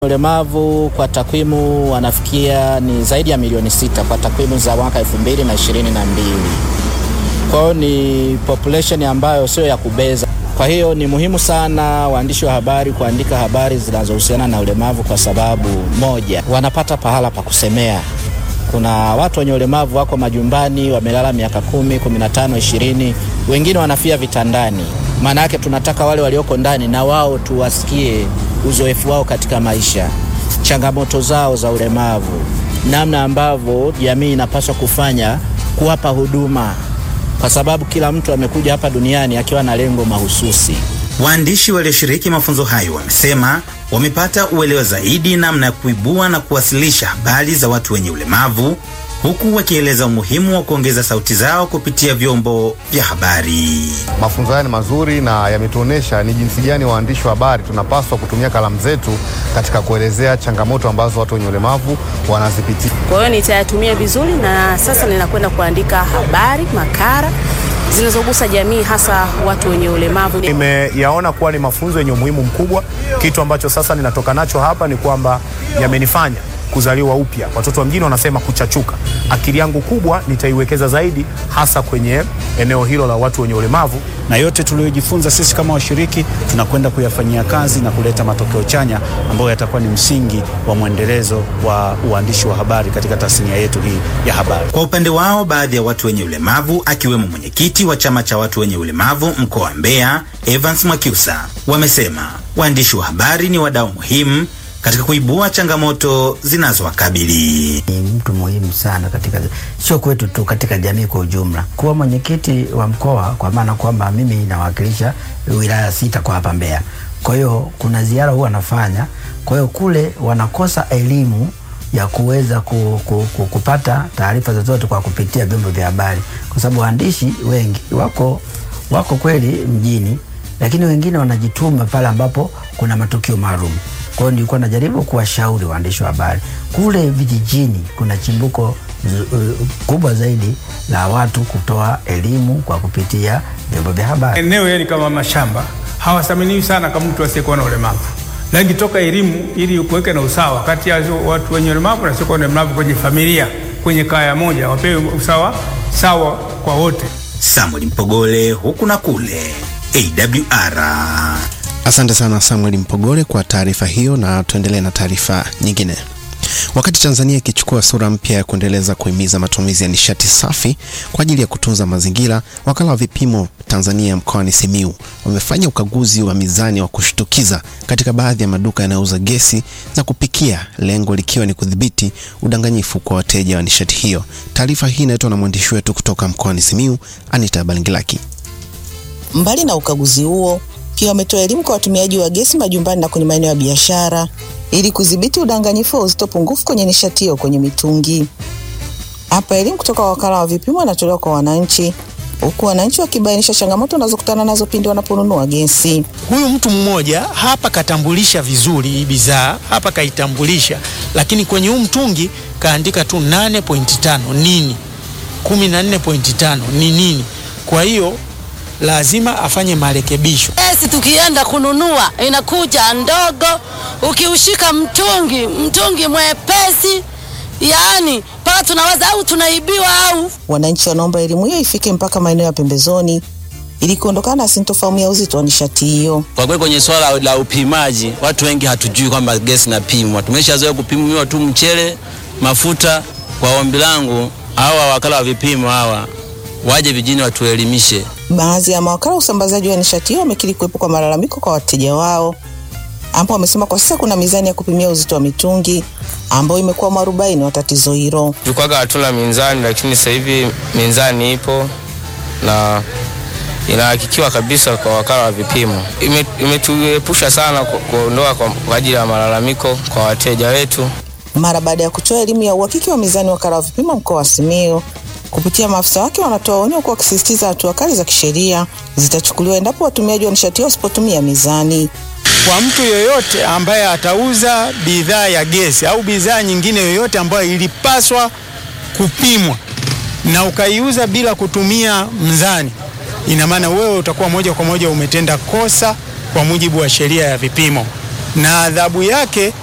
Ulemavu kwa takwimu wanafikia ni zaidi ya milioni sita kwa takwimu za mwaka elfu mbili na ishirini na mbili. Kwa hiyo ni population ambayo sio ya kubeza. Kwa hiyo ni muhimu sana waandishi wa habari kuandika habari zinazohusiana na ulemavu, kwa sababu moja, wanapata pahala pa kusemea. Kuna watu wenye ulemavu wako majumbani wamelala miaka kumi, kumi na tano, ishirini, wengine wanafia vitandani. Maana yake tunataka wale walioko ndani na wao tuwasikie uzoefu wao katika maisha, changamoto zao za ulemavu, namna ambavyo jamii inapaswa kufanya kuwapa huduma, kwa sababu kila mtu amekuja hapa duniani akiwa na lengo mahususi. Waandishi walioshiriki mafunzo hayo wamesema wamepata uelewa zaidi namna ya kuibua na kuwasilisha habari za watu wenye ulemavu huku wakieleza umuhimu wa kuongeza sauti zao kupitia vyombo vya habari. Mafunzo haya ni mazuri na yametuonesha ni jinsi gani waandishi wa habari tunapaswa kutumia kalamu zetu katika kuelezea changamoto ambazo watu wenye ulemavu wanazipitia. Kwa hiyo nitayatumia vizuri, na sasa ninakwenda kuandika habari, makala zinazogusa jamii, hasa watu wenye ulemavu. Nimeyaona kuwa ni mafunzo yenye umuhimu mkubwa. Kitu ambacho sasa ninatoka nacho hapa ni kwamba yamenifanya kuzaliwa upya. Watoto wa mjini wanasema kuchachuka. Akili yangu kubwa nitaiwekeza zaidi hasa kwenye eneo hilo la watu wenye ulemavu, na yote tuliyojifunza sisi kama washiriki tunakwenda kuyafanyia kazi na kuleta matokeo chanya ambayo yatakuwa ni msingi wa mwendelezo wa uandishi wa habari katika tasnia yetu hii ya habari. Kwa upande wao, baadhi ya watu wenye ulemavu akiwemo mwenyekiti wa chama cha watu wenye ulemavu mkoa wa Mbeya, Evans Mwakyusa, wamesema waandishi wa habari ni wadau muhimu katika kuibua changamoto zinazowakabili. Ni mtu muhimu sana katika, sio kwetu tu, katika jamii kwa ujumla. Kuwa mwenyekiti wa mkoa, kwa maana kwamba mimi nawakilisha wilaya sita kwa hapa Mbeya. Kwa hiyo kuna ziara huwa nafanya, kwa hiyo kule wanakosa elimu ya kuweza ku, ku, ku, kupata taarifa zozote kwa kupitia vyombo vya habari, kwa sababu waandishi wengi wako wako kweli mjini, lakini wengine wanajituma pale ambapo kuna matukio maalum. Kwa hiyo nilikuwa najaribu kuwashauri waandishi wa habari kule vijijini, kuna chimbuko uh, kubwa zaidi la watu kutoa elimu kwa kupitia vyombo vya habari. Eneo yani kama mashamba hawathaminiwi sana kama mtu asiyekuwa na ulemavu, lakini toka elimu ili kuweke na usawa kati ya watu wenye ulemavu na wasiokuwa na ulemavu kwenye familia, kwenye kaya moja, wapewe usawa sawa kwa wote. Samuel Mpogole, huku na kule, AWR. Asante sana Samuel Mpogole kwa taarifa hiyo, na tuendelee na taarifa nyingine. Wakati Tanzania ikichukua sura mpya ya kuendeleza kuhimiza matumizi ya nishati safi kwa ajili ya kutunza mazingira, wakala wa vipimo Tanzania mkoani Simiyu wamefanya ukaguzi wa mizani wa kushtukiza katika baadhi ya maduka yanayouza gesi za kupikia, lengo likiwa ni kudhibiti udanganyifu kwa wateja wa nishati hiyo. Taarifa hii inaletwa na mwandishi wetu kutoka mkoani Simiyu, Anita Balingilaki. Mbali na ukaguzi huo pia wametoa elimu kwa watumiaji wa gesi majumbani na kwenye maeneo ya biashara ili kudhibiti udanganyifu wa uzito pungufu kwenye nishati hiyo kwenye mitungi. Hapa elimu kutoka wakala wa vipimo inatolewa kwa wananchi, huku wananchi wakibainisha changamoto wanazokutana nazo pindi wanaponunua gesi. Huyu mtu mmoja hapa katambulisha vizuri hii bidhaa hapa kaitambulisha, lakini kwenye huu mtungi kaandika tu 8.5 nini, 14.5 ni nini? Kwa hiyo lazima afanye marekebisho. Gesi tukienda kununua inakuja ndogo, ukiushika mtungi mtungi mwepesi, yaani mpaka tunawaza au tunaibiwa au. Wananchi wanaomba elimu hiyo ifike mpaka maeneo ya pembezoni ili kuondokana na sintofahamu ya uzito wa nishati hiyo. Kwa kweli kwenye swala la upimaji, watu wengi hatujui kwamba gesi inapimwa. Tumeshazoea kupimiwa tu mchele, mafuta. Kwa ombi langu hawa wakala wa vipimo hawa waje vijijini watuelimishe. Baadhi ya mawakala wa usambazaji wa nishati hiyo wamekiri kuwepo kwa malalamiko kwa wateja wao, ambapo wamesema kwa sasa kuna mizani ya kupimia uzito wa mitungi ambayo imekuwa mwarobaini wa tatizo hilo. Tulikuwaga hatuna minzani, lakini sasa hivi minzani ipo na inahakikiwa kabisa kwa wakala wa vipimo. Imetuepusha ime sana kuondoa kwa ajili ya malalamiko kwa wateja wetu. Mara baada ya kutoa elimu ya uhakiki wa mizani, wakala wa vipimo mkoa wa Simiyu kupitia maafisa wake wanatoa onyo kwa wakisisitiza hatua kali za kisheria zitachukuliwa endapo watumiaji wa nishati hiyo wasipotumia mizani. Kwa mtu yoyote ambaye atauza bidhaa ya gesi au bidhaa nyingine yoyote ambayo ilipaswa kupimwa na ukaiuza bila kutumia mzani, ina maana wewe utakuwa moja kwa moja umetenda kosa kwa mujibu wa sheria ya vipimo, na adhabu yake